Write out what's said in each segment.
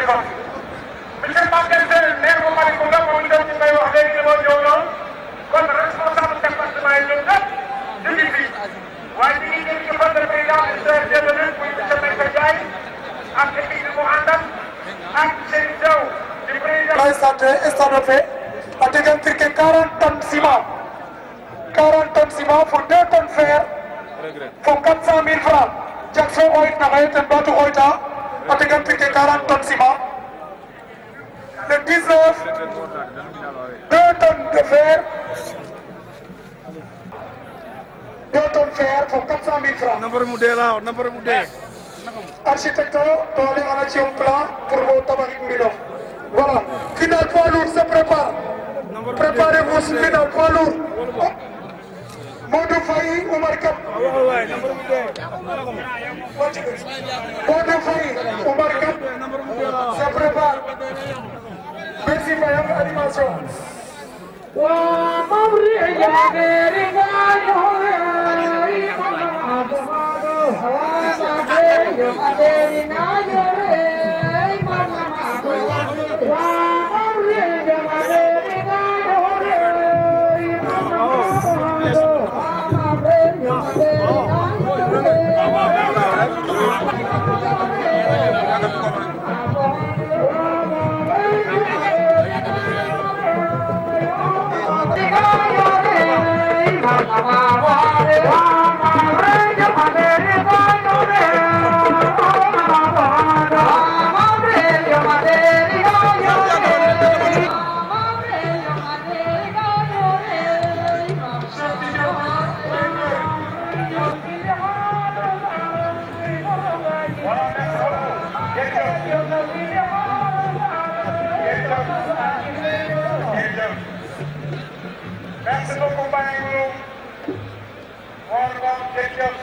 téléphone monsieur Maguette Sène maire bu Malicounda moom itam ñu koy wax léegi ni moo ñëw noonu kon responsable département yi ñoom ñëpp ñu ngi fi waaye ñu ngi jëm ci fan de président UCRD de lutte muy monsieur Mbaye Ndiaye ak équipe bi mu àndal ak Serigne Sow di président. lay santé stade fe a tegan tirke 40 tonnes ciment 40 tonnes ciment pour 2 tonnes fer fo 400 000 francs jak so xoyit na xaye ten ɓaatu xoyta a tegan tirke 40 tonnes ciment le 19 2 tonnes de fer 2 tonnes fer fo 400 000 francs Number mu dee laa number mu dee. architecte to ale ana ci un plan pour mo tabaxit mbinof voilà final poids lourd se prépare préparez-vous final poids lourd Modou Faye Oumar Kap Waaw waay number mu dee. Modou Faye Oumar Kap Number mu dee laa. se prépare merci Faye am animation Merci beaucoup Mbaye Ngouloum moom moom jërëjëf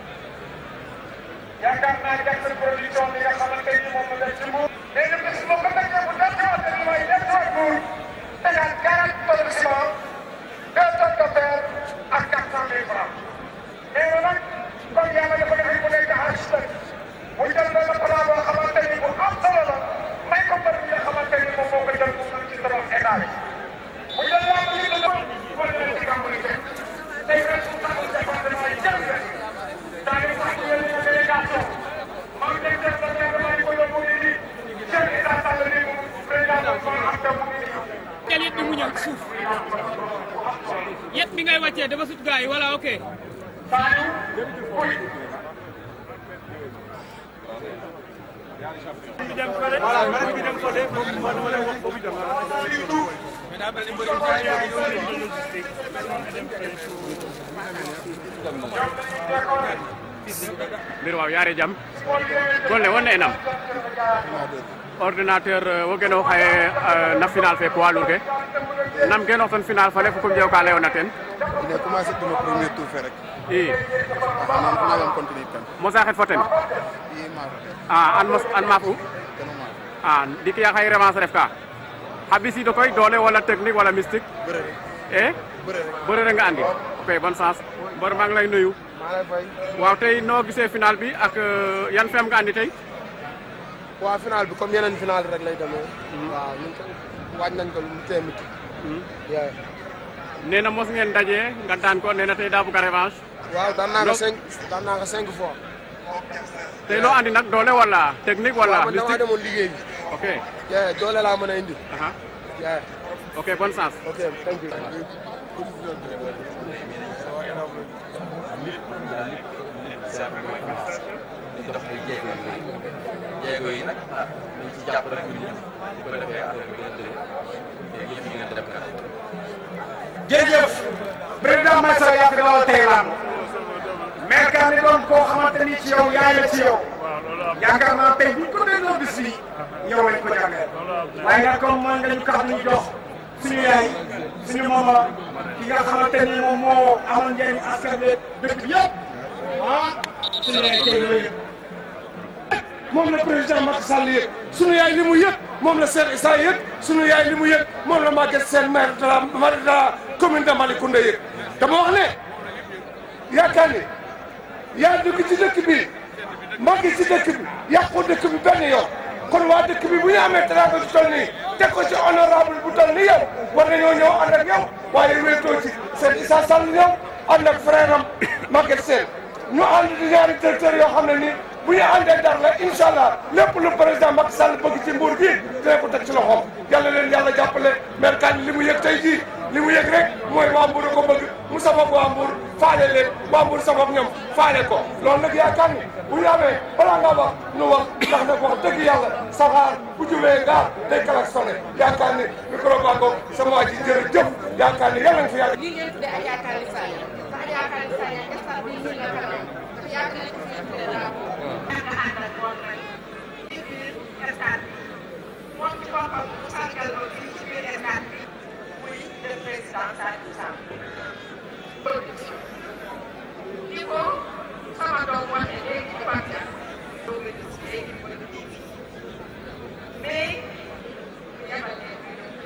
yaakaar naa Jackson production bi nga xamante ni moom la def ci Mbour. léegi nag bis boo ko fekkee bu def xamante ni mooy def ci Mbour tegaat 40 tonnes de ciment 2 tonnes de fer ak 400 000 francs. nee na nag comme yàlla dafa def mu nekk architecte mu jël benn plan boo xamante ni bu am solo la may ko mbër bi nga xamante ni moom moo ko jël pour mën ci tabax état bi. mu jël laa ko yëngu ko war na leen ci kàmbali fekk tey responsable département yi jël leen daa ngi fàttali leen ne délégation man de chef de département yi ko yóbbu nii nii chef Issa Sall nii moom président de son am te mu ngi nii. jël yet bi mu ñëw ci suuf yet bi ngay wàccee dafa sut gars yi voilà ok Saliou Pouy. mbir waaw yaare jam golle wonne enam ordinateur wo geno xaye na final fe poids lourd ke nam geno son final fale fo kum jew ka leyona ten Il a commencé pour le premier tour fait rek. i Non, on a continué kan. mosa xet fo ten I ma a an mos an maaf u kan ma. a ndiki ya xaye revanche ref ka xa ɓisiido koy doole wala technique wala mystique Bëre rek. e Bëre rek. bëre nga andi ok bonne chance mbër maa ngi lay nuyu Maa lay fay. waaw tey noo gisee final bi ak yan fem nga andi tey Waa final bi comme yeneen final rek lay demee. Waaw ñu ko waaj nañ ko lu mu tee mit. Yeah. nee na mos ngeen daje nga daan ko nee na tey daa bëgg a revanche Waaw daan naa ko Donc- cinq daan naa ko cinq fois. tey loo andi nag doole wala technique wala Waaw man damaa mystique demoon liggéey bi. ok Yeah, doole laa mën a indi. aha Yeah. ok bonne chance Ok, thank you. dox ay jéego yu bëri jéego yi nag ah ñu ci jàpp rek ñu bu ko defee affaire bi gën a dëgër te yëf yi gën a dem kanam. jërëjëf président Maïssa yaa fi dawal tey lamb mais kan ni doon koo xamante ni ci yow yaay la ci yow yaakaar naa tey buñ ko dégloo bis bi yow lañ ko jagleel waaye nag comme mooy nga ñu kax ñu jox suñu yaay suñu mama ki nga xamante ni moom moo amal njëriñ askan bi dëkk bi yëpp ah suñu yaay tey la yëg moom la président Macky Sall yëg sunu yaay li mu yëg moom la Cheikh Issa yëg sunu yaay li mu yëg moom la Maguette Sène maire de la maire de la commune de Malicounda yëg dama wax ne yaakaar ni yaa dugg ci dëkk bi màgg ci dëkk bi yàqu dëkk bi benn yoon kon waa dëkk bi bu ñu amee teraanga ci toll nii teg ko ci honorable bu toll nii yow war nañoo ñëw ànd ak yow waaye wéetoo ci seen Issa Sall ñëw ànd ak frère am Maguette Sène ñu ànd di ñaari directeur yoo xam ne nii bu ñu àndee dara la incha allah lépp lu président Macky Sall bëgg ci mbuur gi dina ko teg ci loxoom yàlla leen yàlla jàppale maire Kandji li mu yëg tey jii li mu yëg rek mooy waa Mbour a ko bëgg mu sabab waa Mbour faale leen waa Mbour sabab ñoom faale ko loolu nag yaakaar ni bu ñu amee balaa ngaa wax nu wax ndax nag wax dëgg yàlla saxaar bu jubee ngaa day klaxonné yaakaar ni micro baa ngoog sama waa ji jërëjëf yaakaar ni yàlla nga fi yàgg lii ngeen tuddee Adja Kali Sall ndax Adja Kali Sall instant bii ñu la kanam ndax yàgg nañ ko fi tuddee drapeau. yàgg ànd ak moom nag ci biir stade bi moom ci boppam mu sargal ko fii ci biir stade bi muy le président Sadio Samb. di ko sama doom waxee léegi ci Fatia doo nga gis léegi mu ne ko mais yabal leen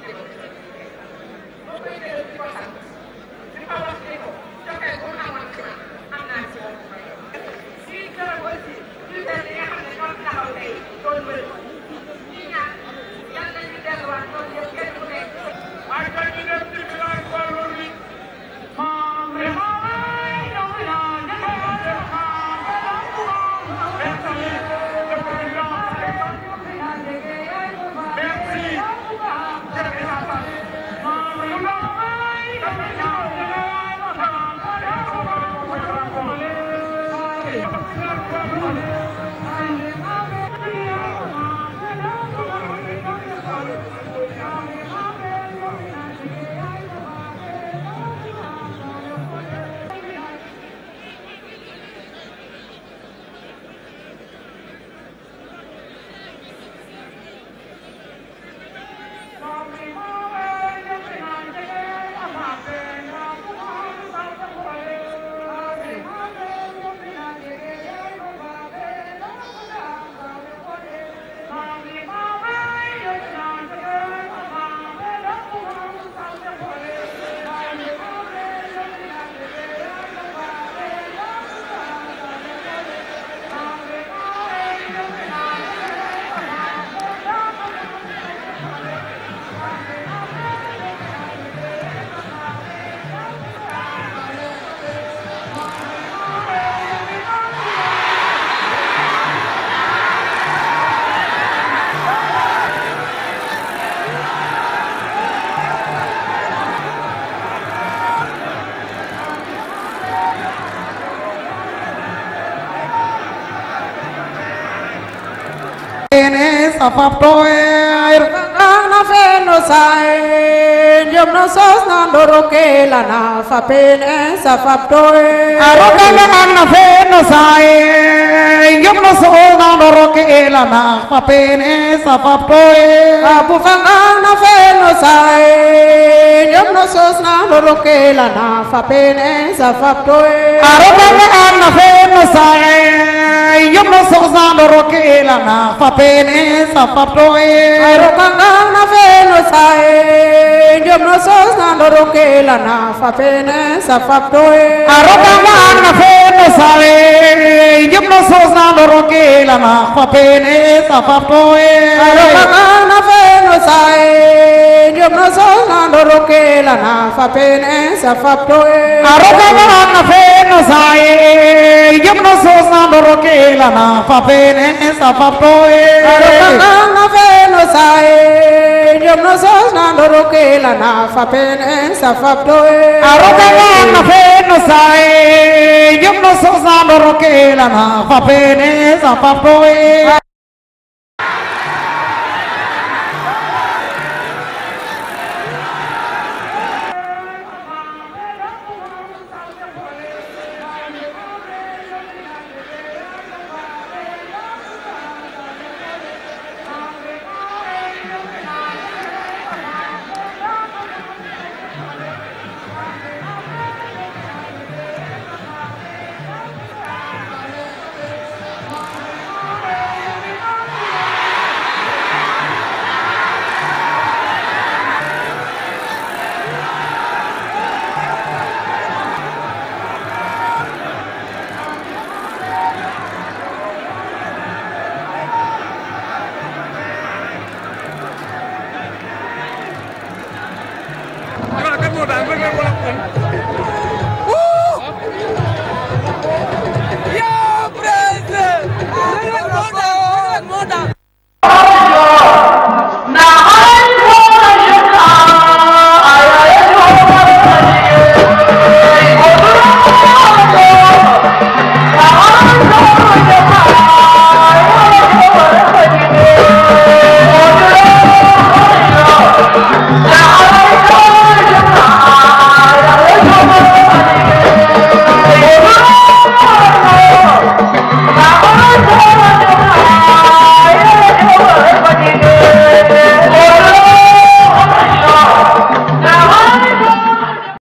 boo koy déglu di ko sant di ko wax ni ko joxe bu amoon ci man am naa ci moom si gërëm aussi bulletin yi nga xam ne ñoo taxaw tey doon bëri ñi ñaan yal nañu delluwaat ñoom ñëpp kenn ku nekk waaye tey ñu dem ci village Wallo bi sapaptoer ana feno sae jom no sos na ndoro ke la na fapene sapaptoer arokana ana feno sae jom no sos na ndoro ke la na fapene sapaptoer apu fanga na feno sae jom no sos na ndoro ke la na fapene sapaptoer arokana ana feno sae jom no sos na ndoro ke la na fapene sapaptoe arokanga na feno sae jom no sos na ndoro ke la na fapene sapaptoe arokanga na feno sae jom no sos na ndoro ke la na fapene sapaptoe arokanga na feno sae jom no sos na ndoro ke la na fapene sapaptoe arokanga na feno sae jom no sos na ndoro ke la na fapene sapaptoe arokanga na feno sae jom no sos na ndoro ke la na fapene sapaptoe arokanga na feno sae jom no sos na ndoro ke la na fapene sapaptoe moo daan rek la wala